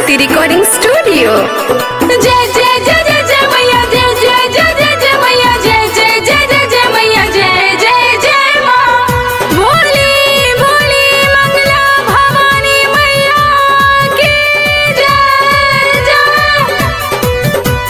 शक्ति recording studio जय जय जय जय जय मैया जय जय जय जय जय मैया जय जय जय जय जय मैया जय जय जय माँ भोली भोली मंगला भवानी मैया की जय जय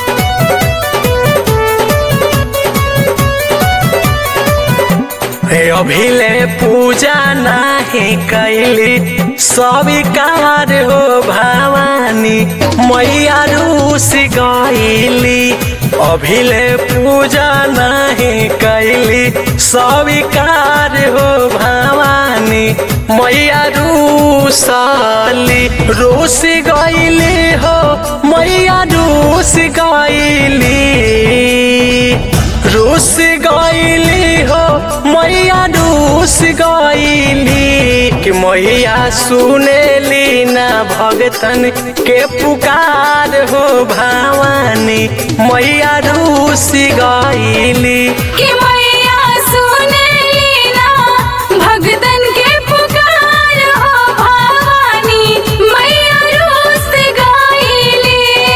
हे अभिले पूजा नाही कैली स्वीकार हो भवानी मैया रूस गईली अभिले पूजा नाही कैली स्वीकार हो भवानी मैया रूसली रूस गईली हो मैया रूस गईली रूस गईली हो मैया रूस गईली कि मैया सुनेली ना भगतन के पुकार हो भवानी मैया रूस गईली कि मैया सुनेली ना भगतन के पुकार हो भवानी मैया रूस गईली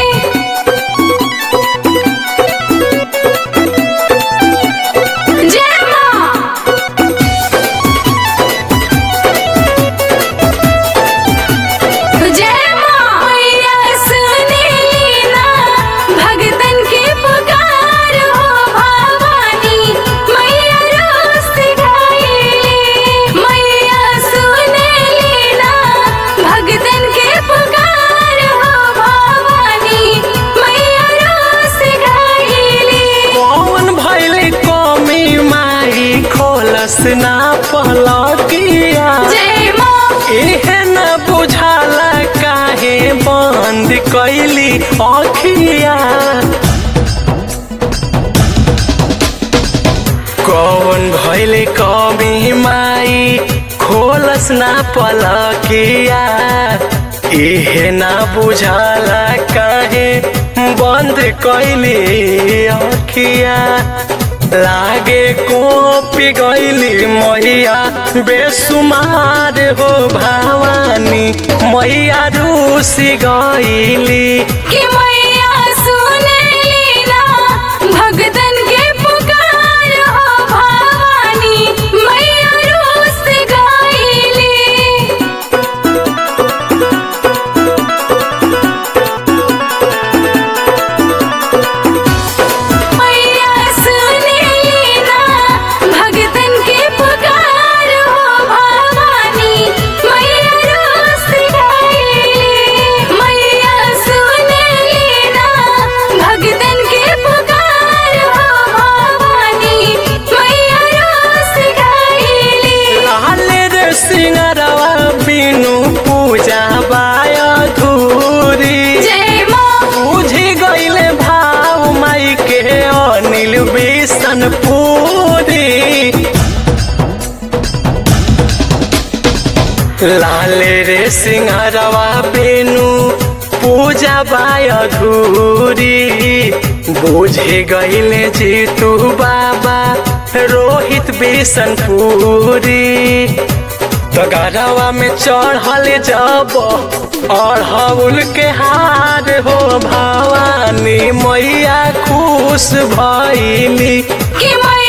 जय माँ जय माँ मैया सुनेली ना भगतन के पुकार हो भवानी मैया रोस गईली मैया सुनेली ना भगतन के पुकार हो भवानी मैया रोस गईली कौन भैल कमी माई खोलस ना पलकिया जय माँ इहे न बुझाला काहे बंद कैली अखिया कौन भैल कमी माई खोलस ना पलकिया इहे ना बुझाला काहे बंद कैली अखिया लागे कोपी गईली मैया बेसुमार हो भवानी मैया रूसी गईली कि मैया सुनेली ना भगतन के पुकार हो भवानी मैया रोस गईली मैया सुनेली ना भगतन के पुकार हो भवानी मैया रोस गईली मैया सुनेली ना भगतन के पुकार हो भवानी मैया रोस गईली लाल रे सिंगरवा बिनु पूजा बाय धूरी जय माँ बुझी गईले भाव माई के अनिल बिसन पूरी लाल रे सिंहरवा बेनु पूजा बाय घूरी बुझे गईले जीतू बाबा रोहित बिसन पूरी तो गरवा में चढ़ल जब अढ़ौल के हार हो भवानी मैया खुश भैली कि मैया